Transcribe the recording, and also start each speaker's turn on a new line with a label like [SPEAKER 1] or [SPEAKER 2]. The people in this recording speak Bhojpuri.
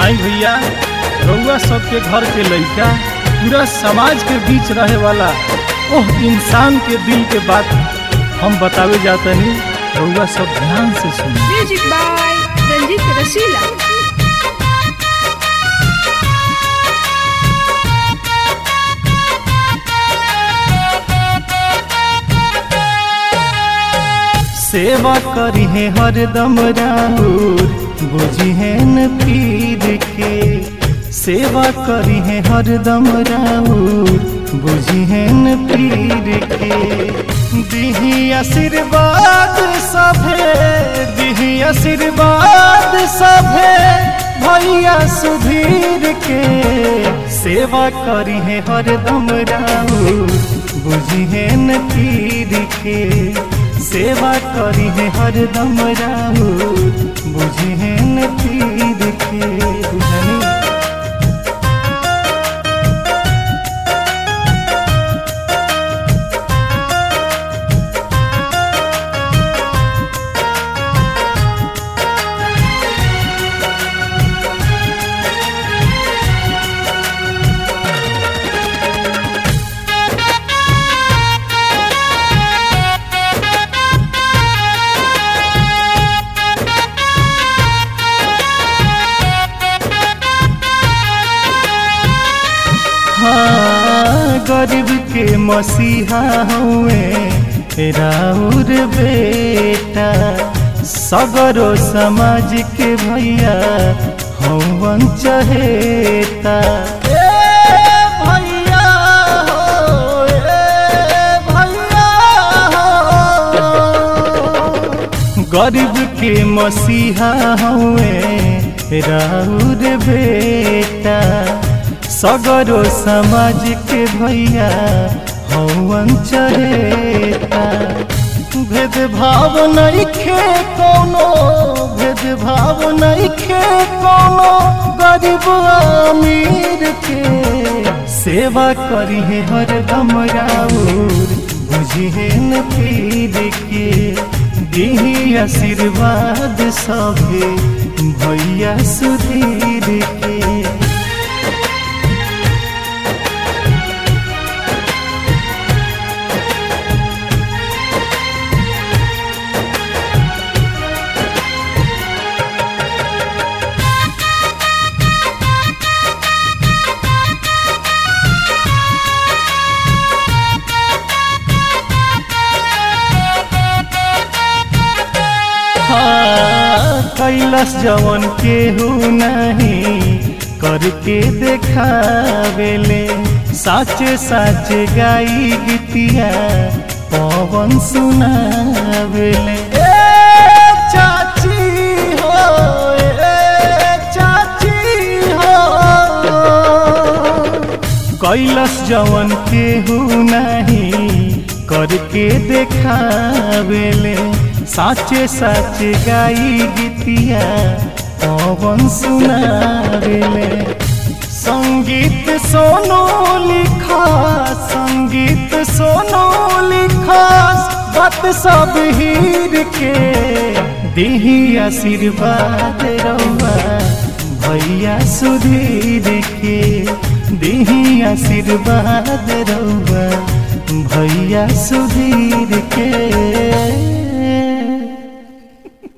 [SPEAKER 1] आई भैया रउआ सबके घर के लइका पूरा समाज के बीच रहे वाला ओह इंसान के दिल के बात हम बतावे जातनी रउआ सब ध्यान से सुनी
[SPEAKER 2] म्यूजिक बाय रंजीत रसीला
[SPEAKER 1] सेवा करी है हरदम राहुर बुझी है न पीर के सेवा करी है हरदम राहुर बुझी है न पीर के दिही आशीर्वाद सभे दिही आशीर्वाद सभे भैया सुधीर के सेवा करी है हरदम राहुर बुझी है न पीर के सेवा करी है हरदम राहुर बुझे है न पीर के बुझनी हाँ गरीब के मसीहा हुए राउर बेटा सगरो समाज के भैया हवन चहेता ए भैया हो, ए भैया हो। गरीब के मसीहा हुए राउर बेटा सगरो समाज के भैया हवन चहेता भेदभाव नहीं खे कोनो भेदभाव नहीं खे कोनो गरीब अमीर के सेवा करी है हर दम राउर बुझी है न पीर के दिही आशीर्वाद सभे भैया सुधीर के हाँ, कैलाश जवन केहू नहीं करके देखावेले साचे साचे गाई गीतिया पवन सुनावेले ए चाची हो ए चाची हो कैलाश जवन केहू नहीं करके देखावेले साचे साचे गाई गीतिया पवन सुनावेले संगीत सोनो लिखा संगीत सोनो लिखा बात सब हीर के दिही आशीर्वाद रउआ भैया सुधीर के दिही आशीर्वाद रउआ भैया सुधीर के